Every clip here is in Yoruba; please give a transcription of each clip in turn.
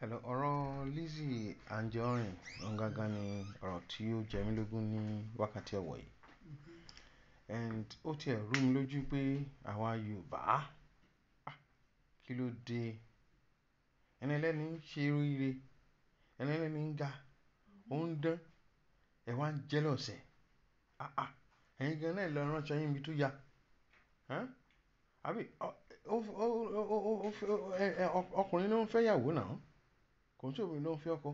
Hello, ọ̀rọ̀ Lizzy Anjorin òun gangan ni ọ̀rọ̀ tí ó jẹ mí lógún ní wákàtí ọ̀wọ̀ yìí. And ó ti ẹ̀ rú mi lójú pé àwa Yorùbá, ah, kí ló dé? Ẹni ẹlẹ́ni ń ṣe oríire, ẹni ẹlẹ́ni ń ga, ó ń dán, ẹ wá ń jealous ẹ̀. Ah ah, ẹ̀yin gan náà lọ ránṣọ yín ibi tó ya. Ẹ́n? Àbí ọkùnrin ló ń fẹ́ ìyàwó náà, kò ń ṣe obìnrin ló ń fẹ́ ọkọ.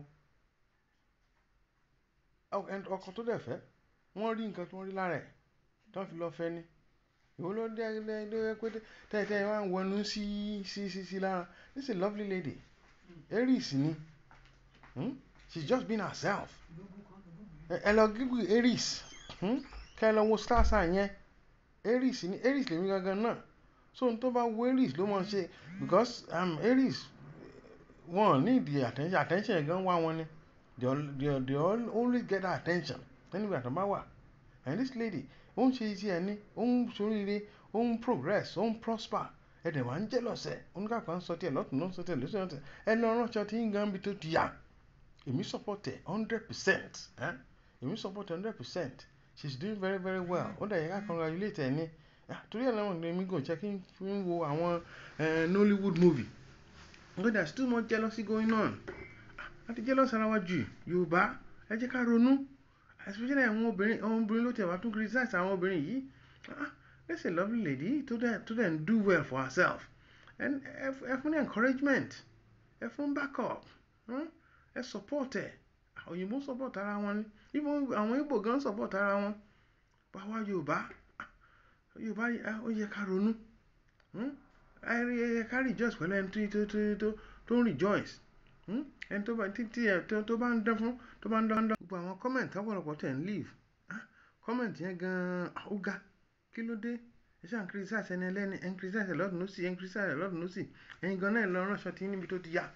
Ọkọ tó dẹ̀ fẹ́, wọ́n rí nǹkan tí wọ́n rí lára ẹ̀, tí wọ́n fi lọ fẹ́ ni. Èwo ló dé dé pé tẹ́tẹ́ wá ń wọnú sí sí sí sí lára. This is a lovely lady. Aries ni. Hmm? She's just been herself. Ẹ lọ Google Aries. Hmm? Kẹ́ ẹ lọ wo star sign yẹn. Aries ni. Aries lèmi gangan náà. So ohun tó bá wo Aries ló máa ṣe because um, Aries wọ́n need the attention. Attention gan wá wọn ni. They, they, they always get that attention. Anywhere tó bá wà. And this lady, ó ń ṣe iṣẹ́ ẹni, ó ń ṣoríire, ó ń progress, ó ń prosper. Ẹ dẹ̀ wá ń jealous ẹ̀. Oníkàkọ́ ń sọ tí ẹ lọ́tùn ló ń sọ tí ẹ lọ́tùn ló ń sọ. Ẹ lọ ránṣọ tí ń gan bí tó ti yà. Èmi support ẹ̀ hundred percent. Èmi support ẹ̀ hundred percent. She's doing very very well. Ó dẹ̀ yẹ ká congratulate ẹ ní. Torí ẹ̀ làwọn èmi gò jẹ́ kí n wo àwọn Nollywood movie. Because there's too much jealousy going on. A ti jealous ara wa jù. Yorùbá, ẹ jẹ́ ká ronú. Especially àwọn obìnrin, àwọn obìnrin ló tẹ̀ wá tún criticize àwọn obìnrin yìí. Ah, that's a lovely lady tó dẹ̀ tó dẹ̀ do well for herself. And ẹ fún ní encouragement. Ẹ fún backup. Ẹ support ẹ̀. Òyìnbó support ara wọn ni. Even àwọn Igbo gan support ara wọn. Báwa Yorùbá, Yorùbá ó yẹ ká ronú. Ẹ yẹ ká rejoice pẹ̀lú ẹni tó tó tó tó ń rejoice. Ẹni tó bá títí ẹ tó bá ń dán fún tó bá ń dán dán. Gbogbo àwọn comment ọ̀pọ̀lọpọ̀ tẹ̀ ń leave. Comment yẹn gan ó ga. Kí ló dé? Ẹ ṣáà ń criticize ẹni ẹlẹ́ni, ẹ ń criticize lọ́tùn lósì, ẹ ń criticize lọ́tùn lósì. Ẹ̀yin gan náà lọ ránṣọ tí níbi tó ti yà.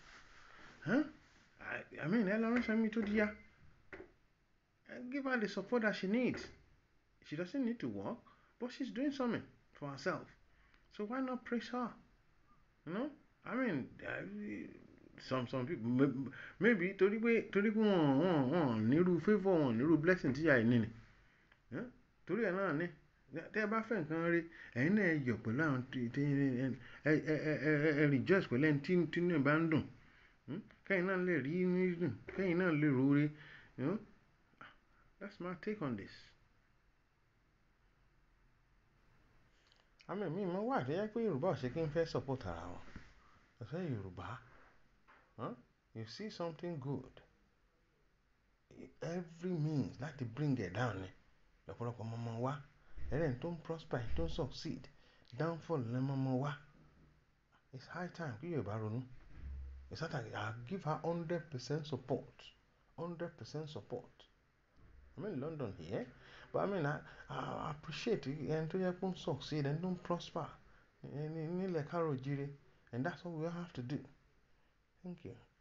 I mean, ẹ lọ ránṣọ níbi tó ti yà. Give her the support that she needs. She doesn't need to work, but she's doing something for herself. So why not praise her? You know? I mean, some some people maybe torí pé torí pé wọ́n wọ́n wọ́n nírú favour wọn nírú blessing tí ìyá yìí ní ni. Torí ẹ̀ náà ni tẹ́ ẹ bá fẹ́ nǹkan rí ẹ̀yin náà ẹ yọ̀ pẹ̀lú àwọn tí ẹ ẹ ẹ rejoice pẹ̀lú ẹni tí tí inú ẹ̀ bá ń dùn. Kẹ́yìn náà lè rí inú dùn, kẹ́yìn náà lè roore. You know? That's my take on this. Àmì mi mọ̀ wà tó yẹ pé Yorùbá ò ṣe kí n fẹ́ support ara wọn. Ọ̀sẹ̀ Yorùbá, huh? you see something good, every means láti bring it down ni. Lọ́pọ̀lọpọ̀ ọmọ ọmọ wa, ẹlẹ́ni tó ń prosper, tó ń succeed, downfall ni ọmọ ọmọ wa. It's high time kí Yorùbá ronú. It's high time I give her hundred percent support, hundred percent support. I'm in London here, but I mean I, I appreciate ẹni tó yẹ kó ń succeed, ẹni tó ń prosper, nílẹ̀ káàrọ̀ oòjíire, and that's what we have to do. Thank you.